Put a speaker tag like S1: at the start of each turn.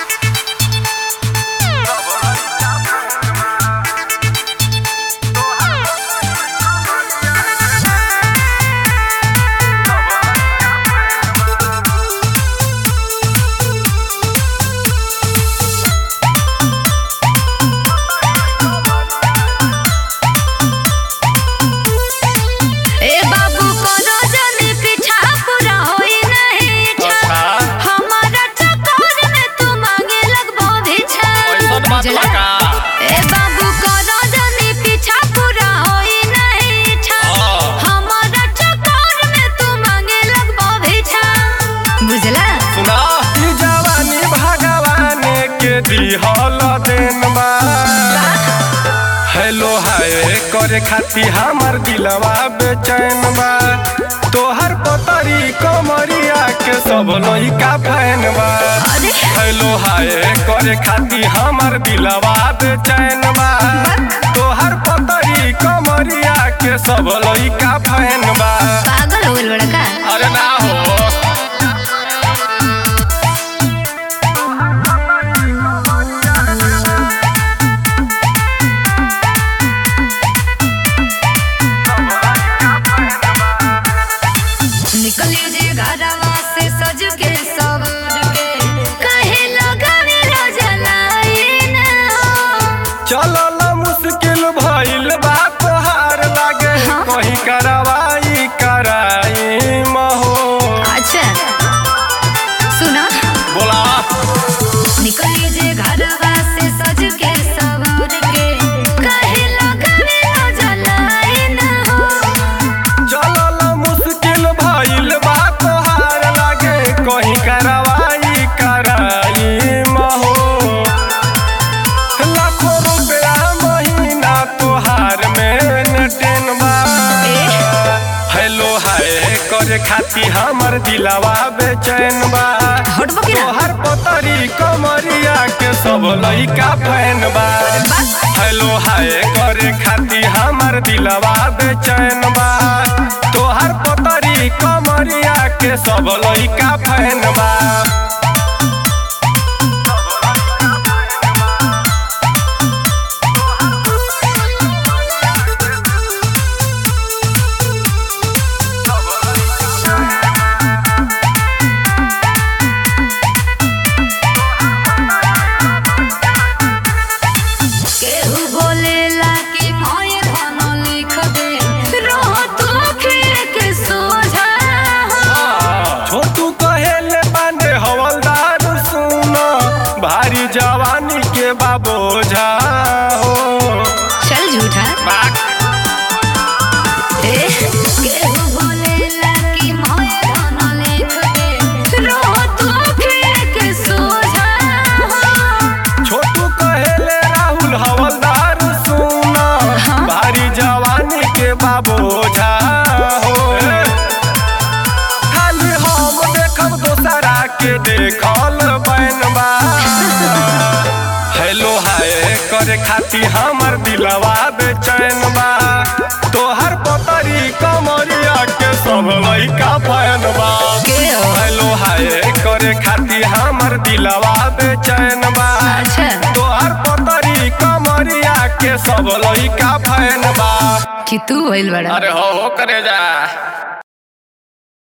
S1: ए बाबू कोनो जनी पीछा पूरा होई नहीं इच्छा
S2: अच्छा।
S1: हमारा चक्कर में तू मांगे लगबो भिक्षा
S2: ऐसन बात
S1: बुझला?
S2: बा का?
S1: ए बाबू कोनो जनी पीछा पूरा होई नहीं इच्छा
S2: हाँ।
S1: हमारा चक्कर में तू मांगे लगबो भिक्षा बुझला
S2: सुना
S3: ई जवानी भगवान के दिहल देन बा हेलो हाय करे खाती हमर दिलवा बेचैन बा तोहर पतरी कमरिया के सब लइका फैन बा
S1: अरे
S3: हेलो हाय करे खाती हमर दिलवा बेचैन बा तोहर पतरी कमरिया के सब लइका फैन बा
S1: पागल हो गइल बड़ा का
S2: अरे ना हो
S1: निकली जे घरवा से सज के सवर के कहे लगावे रोजलाइन
S3: चलल मुश्किल भइल बा तोहार लागे
S1: हाँ?
S3: कहीं करवाई कराई महो
S1: अच्छा सुना
S2: बोला
S1: निकली जे घरवा से सज के सवर के कहे लगावे रोजलाइन हो
S3: चलल मुश्किल भइल बा तोहार लागे कहीं करवाई कराई महो लाखों रुपया महीना तोहार में टेन बा हेलो हाय करे खाती हमर दिलवा बेचैन बा
S1: हटबो कि ना?
S3: तोहर पतरी कमरिया के सब लइका फैन बा हेलो हाय करे खाती हमर दिलवा बेचैन बा तोहर पतरी कमरिया के सब लइका फैन बा
S1: केहू बोलेला कि मोये धन लिख दे रह तू अखिए के सोझा
S3: छोटू कहेले बांधे हवलदार सुन भारी जवानी के बाबोझा हो
S1: चल झूठा ए केहू बोलेला कि मोये धन लिख दे रह तू अखिए के सोझा
S3: छोटू कहेले राहुल हवलदार सुन
S1: हाँ?
S3: भारी जवानी के बाबोझा हो खाली हम देखब दोसरा के देखल बैनबा हेलो हाय करे खाती हमर दिलवा बेचैन बा तोहर पतरी कमरिया के सब लइका फैन बा
S1: के हो?
S3: हेलो हाय करे खाती हमर दिलवा बेचैन बा
S1: अच्छा
S3: तोहर पतरी कमरिया के सब लइका फैन बा
S1: कि तू होइल बड़ा
S2: अरे हो हो करे जा